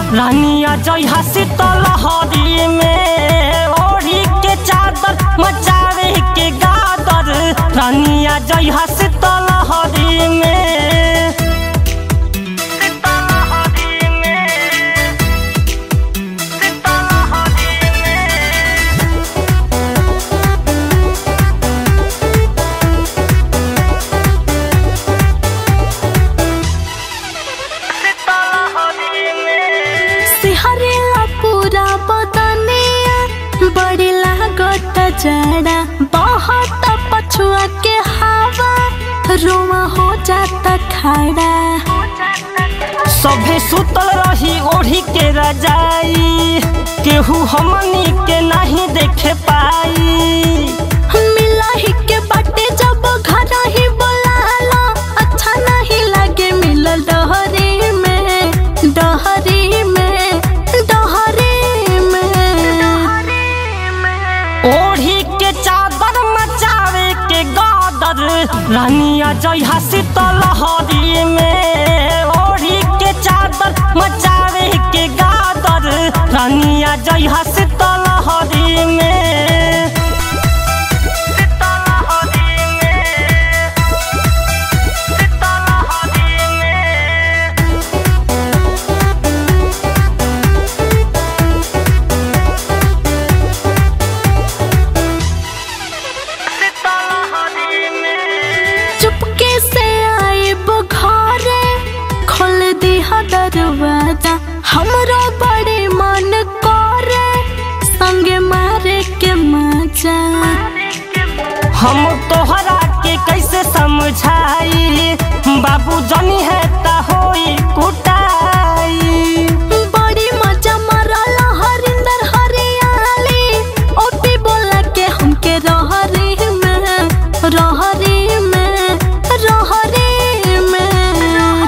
रानिया जय शीतल हरी में ओढ़ी के चादर मचावे के गादर रानिया जय शीतल हरी में शीतल हरी में शीतल हरी में शीतल हरी में सिहरेला पूरा बदनिया बड़ी लागत जड़ा बहुत पछुआ के हवा रुआ हो जाता खड़ा सभे सुतल रही ओढ़ी के रजाई केहू हमनी के नहीं देखे पाई मिला ही के बाटे जब घर ही बोलाला अच्छा नहीं लगे मिलल डहरी में डहरी में डहरी में ओढ़ी के चादर मचावे के गादर रानिया जय शीतल हरी में ओढ़ी के चादर मचावे के गादर रानिया जय शीतल हरी में शीतल हरी में शीतल हरी में शीतल हरी में चुपके से आए बुखारे खोल दी दरवाजा हमरो बड़े मन करे संगे मारे के मजा हम तोहरा के कैसे समझाई बाबू जनी है ता होई कुटाई बड़ी मजा मरल हरिंदर हरियाली ओपी बोला के हमके रहरी में रहरी में रहरी में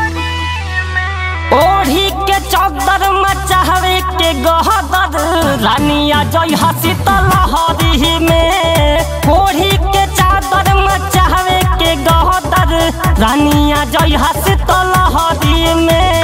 ओढ़ी के चौदर मचावे के गहदर रानिया जय शीतल हरी में ओढ़ी के चादर मचावे के गहदर रानिया जय शीतल हरी में